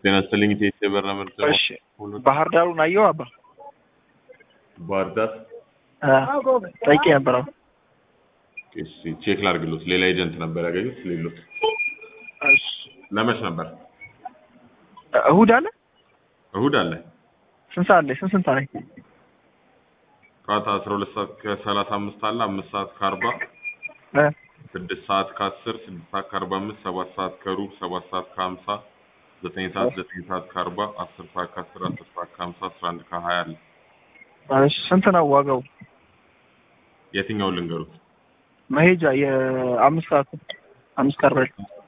ጤና ይስጥልኝ ኢቴስ የበረራ ምርጫ እሺ ባህር ዳሩን አየው አባ ባህር ዳር ጠይቄ ነበር። አሁን እሺ ቼክ ላድርግሎት። ሌላ ኤጀንት ነበር ያገኙት ሌሎት እሺ ለመች ነበር? እሁድ አለ እሁድ አለ ስንት ሰዓት ላይ ስንት ስንት ላይ ጠዋት አስራ ሁለት ሰዓት ከሰላሳ አምስት አለ አምስት ሰዓት ከአርባ እ ስድስት ሰዓት ከአስር ስድስት ሰዓት ከአርባ አምስት ሰባት ሰዓት ከሩብ ሰባት ሰዓት ከሀምሳ ዘጠኝ ሰዓት ዘጠኝ ሰዓት ከአርባ አስር ሰዓት ከአስር አስር ሰዓት ከሀምሳ አስራ አንድ ከሀያ አለ እሺ ስንት ነው ዋጋው? የትኛውን ልንገሩት? መሄጃ የአምስት ሰዓት አምስት ከአርባ